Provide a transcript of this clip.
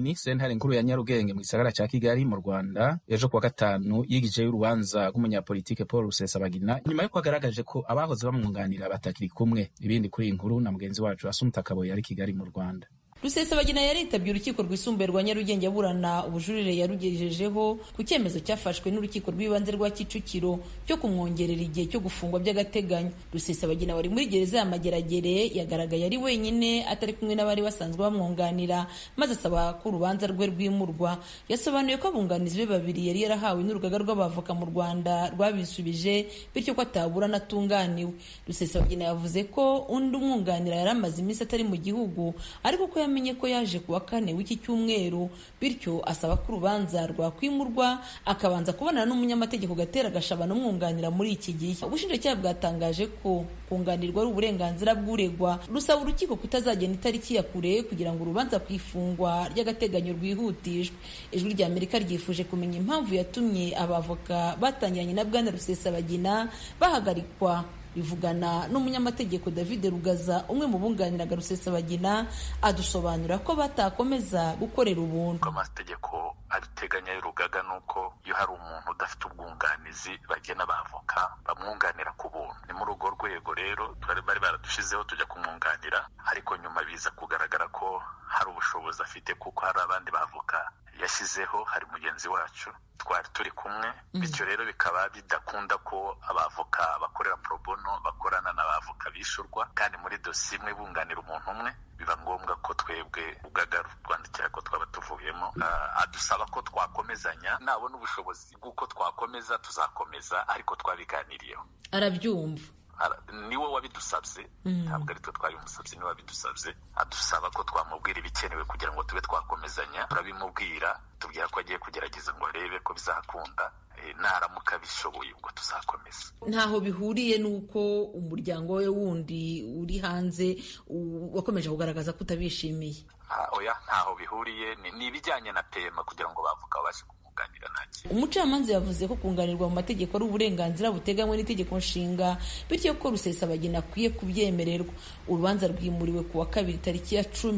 ni sentare nkuru ya Nyarugenge mu gisagara ca Kigali mu Rwanda ejo kuwa gatanu yigijeyo urubanza rw'umunyapolitike Paul Rusesabagina nyuma yuko agaragaje ko abahoze bamwunganira batakiri kumwe ibindi kuri iyi nkuru na mugenzi wacu Assumpta Kaboyi ari Kigali mu Rwanda rusesabagina yaritabye urukiko rwisumbuye rwa nyarugenge aburana ubujurire yarugejejeho ku cyemezo cyafashwe n'urukiko rw'ibanze rwa kicukiro cyo kumwongerera igihe cyo gufungwa by'agateganyo rusesabagina wari muri gereza ya mageragere yagaragaye ari wenyine atari kumwe n'abari basanzwe bamwunganira maze asaba ko urubanza rwe rwimurwa yasobanuye ko abunganizi be babiri yari yarahawe n'urugaga rw'abavoka mu rwanda rwabisubije bityo ko ataburana atunganiwe rusesabagina yavuze ko undi umwunganira yari amaze iminsi atari mu gihugu ariko ko yamenye ko yaje kuwa kane w'iki cyumweru bityo asaba ko urubanza rwakwimurwa akabanza kubonana n'umunyamategeko gatera gashabana umwunganira muri iki gihe ubushinjacyaha bwatangaje ko kunganirwa ari uburenganzira bw'uregwa rusaba urukiko kutazagena itariki ya kure kugira ngo urubanza ku ifungwa ry'agateganyo rwihutishwe ijwi rya amerika ryifuje kumenya impamvu yatumye abavoka batangiranye na bwana rusesabagina bahagarikwa bivugana n'umunyamategeko david rugaza umwe mu bunganiraga rusesabagina adusobanura ko batakomeza gukorera ubuntu amategeko abiteganya y'urugaga ni uko iyo hari umuntu udafite ubwunganizi bagena abavoka bamwunganira ku buntu ni muri urwo rwego rero bari baradushizeho tujya kumwunganira ariko nyuma biza kugaragara ko hari ubushobozi afite kuko hari abandi bavoka yashyizeho hari mugenzi wacu twari turi kumwe bityo rero bikaba bidakunda ko abavoka bakorera pro bono bakorana n'abavoka bishyurwa kandi muri dosiye imwe bunganira umuntu umwe biba ngombwa ko twebwe urugaga rutwandikira ko twaba tuvuyemo adusaba ko twakomezanya nabona ubushobozi bw'uko twakomeza tuzakomeza ariko twabiganiriyeho arabyumva niwe wabidusabye ntabwo ari twe twabimusabye niwe wabidusabye adusaba ko twamubwira ibikenewe kugira ngo tube twakomezanya turabimubwira tubwira ko agiye kugerageza ngo arebe ko bizakunda naramuka bishoboye ubwo tuzakomeza ntaho bihuriye n'uko umuryango we wundi uri hanze wakomeje kugaragaza ko utabishimiye oya ntaho bihuriye ni ibijyanye na pema kugira ngo bavuga babashe umucamanza yavuze ko kunganirwa mu mategeko ari uburenganzira buteganywe n'itegeko nshinga bityo ko rusesabagina akwiye kubyemererwa urubanza rwimuriwe kuwa kabiri tariki ya cumi